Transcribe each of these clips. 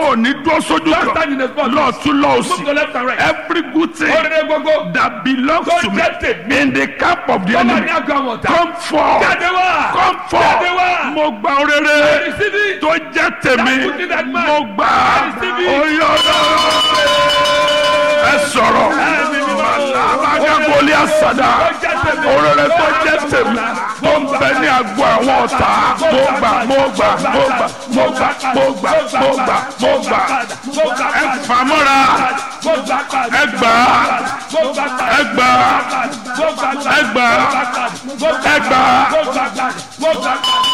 ò ní dúró sójú Don't stand in the spot. kan lọ́ọ̀tún Move lọ́ọ̀sì to left and right. every good thing Oríire gbogbo. that belongs Tó to me jẹ́ tèmi. in the camp of the Tó wà enemy ní àgọ́ àwọn ọ̀tá. come forth Jáde wá. come Jáde wá. forth mo gba orere Receive it. tó jẹ́ tèmi That good thing that man. mo gbà Receive it. oyè ọlọ́run ẹ sọ̀rọ̀ alábàgàgọ́lì àsàdà orere tó jẹ́ tèmi tó ń bẹ ní àgọ́ àwọn ọ̀tá mo gbà mo gbà mo gbà mo gbà mo gbà mo gbà mo gbà ẹ fàmọ́ra ẹ gbà ẹ gbà ẹ gbà ẹ gbà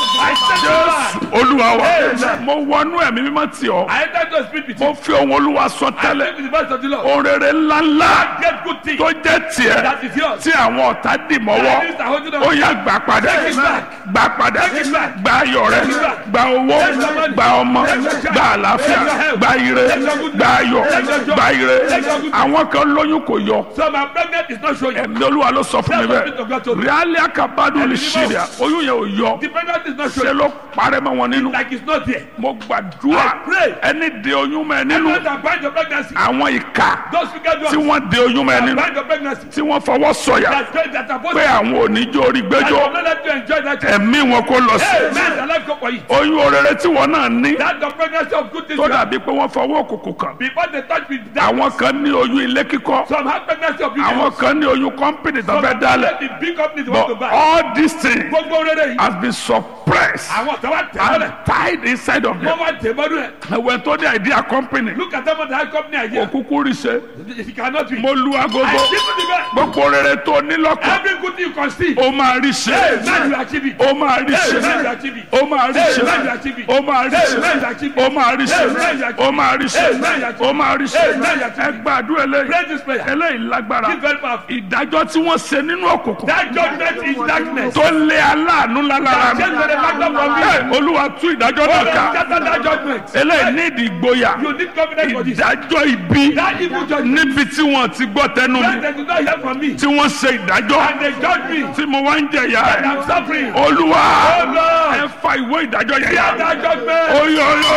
jésù olúwa wa mo wọnú ẹ̀mí mímọ́ tì ọ́ I enter to speak with you. mo fi ohun olúwa sọ I tẹ́lẹ̀ speak with the voice of the Lord. orere ńláńlá Get good things tó jẹ́ tiẹ̀ that is yours. tí àwọn ọ̀tá dì mọ́wọ́ Enemies are holding on. ó yá gbà padà Take it back. gbà padà Take it back. gba ayọ̀ rẹ Take it back. gba owó Take your money. gba ọmọ Take your child. gba àlàáfíà Take your health. gba ire Take your goodness. gba ayọ̀ Take your joy. gba ire Take your goodness. àwọn kan lóyún kò yọ So my pregnant is not showing. ẹ̀mí olúwa ló sọ fún mi That's what Spirit of God bẹ́ẹ̀ told me. ríálí àkàbádùn lè Ẹ̀mí ṣe mímọ́. rẹ̀ oyún yẹn ò yọ The pregnant is not ṣe showing. ló parẹ́ mọ́ wọn nínú Like it's not there. mo gbàdúrà I pray. ẹni de oyún mọ́ ẹ nínú Everyone that bind your pregnancy. àwọn ìka Those wicked tí ones wọ́n de oyún mọ́ ẹ that nínú bind your pregnancy. tí wọ́n fọwọ́ sọ̀yà That going that are supposed pé to. àwọn oníjó orí I gbẹ́jọ́ will not let you enjoy that. child. ẹ̀mí wọn kó lọ sí Hey, man, the life go for you. oyún orere tí wọn náà ní That's the pregnancy of good things. tó you have. dàbí pé wọ́n fọwọ́ òkùnkùn kàn Before they touch with that. àwọn kan ní oyún ilé kíkọ́ Some have pregnancy of àwọn business. kan ní oyún kọ́mpìnì tó Some fẹ́ have dálẹ̀ the big companies want to but buy. all these things Gbogbo rere yìí. has been suppressed Àwọn tó wá tẹ̀ and mọ́lẹ̀. tied inside of Wọ́n them wá tẹ̀ mọ́lẹ̀. ẹ̀wẹ̀ tó ní idea company Look at them on the high company idea. òkúkú rí ṣe If you cannot be. mo lu agogo I give you the best. gbogbo rere tó ní lọ́kàn Every good thing you can see. ó máa rí ṣe Hey, man, you achieve it. ó máa rí Hey, ṣe man, you achieve it. ó máa rí ṣe Hey, man, you achieve it. ó máa rí Hey, ṣe man, you achieve ó it. máa rí ṣe Hey, man, you achieve ó máa rí ṣe Hey, man, you achieve ó máa rí ṣe Hey, man, you achieve ẹ gbàdúrà Pray eléyìí this prayer. eléyìí lágbára This very powerful. ìdájọ́ tí wọ́n ṣe nínú òkùnkùn That judgment is darkness. tó lé aláàánú lálára mi Change the factor from me. Hey, olúwa tú ìdájọ́ náà ká Scatter that judgment. eléyìí ní ìdí ìgboyà You need confidence for this. ìdájọ́ ibi That evil judgment. níbi tí wọ́n ti gbọ́ tẹnu mi When they do not hear from me. tí wọ́n ṣe ìdájọ́ And they judge me. tí mo wá ń jẹ̀yà And ẹ̀ I'm suffering. olúwa Oh Lord. ẹ fa ìwé ìdájọ́ yẹn Hear yá that judgment. oyo oyo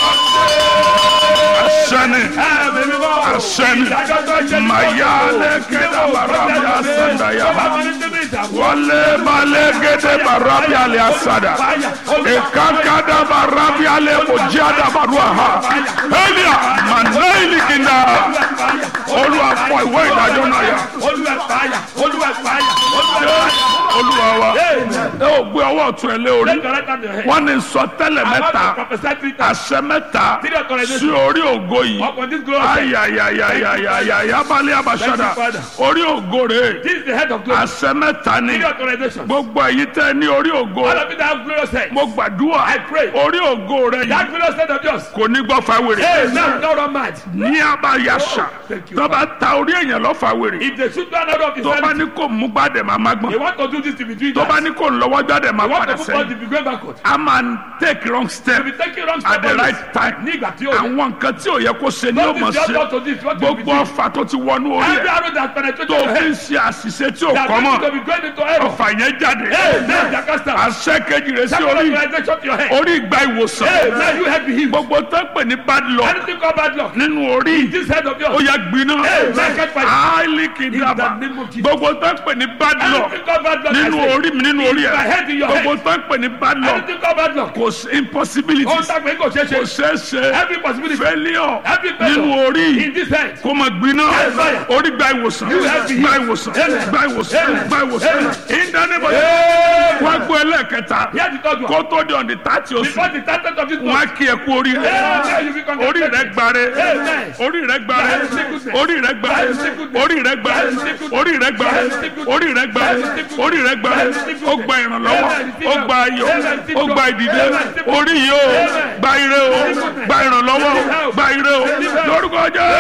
asẹni Ah, baby, no. asẹni Ìdájọ́ tó ṣe ní maya lẹkẹdà barabi asandaya wọlé balẹgẹdẹ barabi alẹ asada ekakada barabi alẹ mojiada barua ha elia manaili kinda olúwa fọ ìwé ìdájọ́ náà yá Olúwa fàáyà. Olúwa fàáyà. Olúwa fàáyà. olúwa wa ẹ ò gbé ọwọ́ ọ̀tún ẹ lé orí Take your right hand to your head. wọ́n ní sọtẹ́lẹ̀ I want mẹ́ta to prophesy three times. àṣẹ mẹ́ta Three authorizations. sí orí ògo yìí Upon this glory. ayayayayayaya balẹ̀ abasada Thank you, Father. orí ògo rẹ̀ This is the head of glory. àṣẹ mẹ́ta ni Three authorizations. gbogbo èyí tẹ́ ní orí ògo All of you that have glorious head. mo gbàdúrà I pray. orí ògo rẹ̀ That yìí glorious head of yours. kò ní gbọ́ fáwèrè Hey, now don't run mad. ní abayasa Oh, thank you, tó bá ta orí èèyàn lọ fáwèrè If they shoot one out of his tó bá head, ní kò mú gbàdẹ̀ máa má they gbọ́n want to do this to be doing tó bá that. ní kò lọ́wọ́ gbàdẹ̀ máa They want padà to put on sẹ́yìn the be going backward. a máa ń take wrong step To be taking wrong at the step right time Ní ìgbà tí ó yẹ. àwọn nǹkan tí ò yẹ kó ṣe ni ó What mọ̀ is the ṣe other to this? What will be gbogbo doing? ọfà tó ti wọnú orí Every ẹ̀ arrow that penetrates tó your fi ń head. ṣe àṣìṣe tí ò That kọ́ going to mọ̀ be going into error. ọfà yẹn jáde Hey, now they cast out. àṣẹ kejì rẹ̀ sí Second orí authorization to your head. orí ìgbà ìwòsàn Hey, now you head be healed. gbogbo tó ń pè ní bad luck Anything called bad luck. nínú orí This head of ó yours. yẹ gbiná Hey, now catch fire. áìlì kìdàbà In the name of Jesus. gbogbo tó ń pè ní bad luck Anything called bad luck. I nínú say. orí mi nínú orí my head in ẹ̀ your gbogbo tó ń pè ní bad luck Anything called bad luck. kò sí impossibility Ó ń tàgbé kò ṣeé kò ṣe. ṣeé ṣe Every possibility. failure Every failure. nínú orí In this head. kó máa gbiná Yes, fire. orí gba ìwòsàn You have been gba healed. ìwòsàn Amen. gba ìwòsàn Amen. gba ìwòsàn Amen. ìdánimọ̀ wọ́n gbọ́ ẹlẹ́ẹ̀kẹta Hear the third one. kó tó di ọ̀dì tààtì oṣù Before the started of this wọ́n á month. kí ẹ kú orí rẹ Amen. You be orí rẹ congratulated. gbàre Amen. orí rẹ gbàre By the sickness. orí rẹ gbàre By the sickness. orí rẹ gbàre By the sickness. orí rẹ gbàre By the sickness. orí rẹ gbàre By the sickness. orí rẹ gbàre By the sickness. ó gba ìrànlọ́wọ́ Amen. ó gba ayọ̀ Amen. ó gba ìdìde Amen. orí yìí ó Amen. gba ire o gba ìrànlọ́wọ́ o gba ire o lórúkọ jẹ́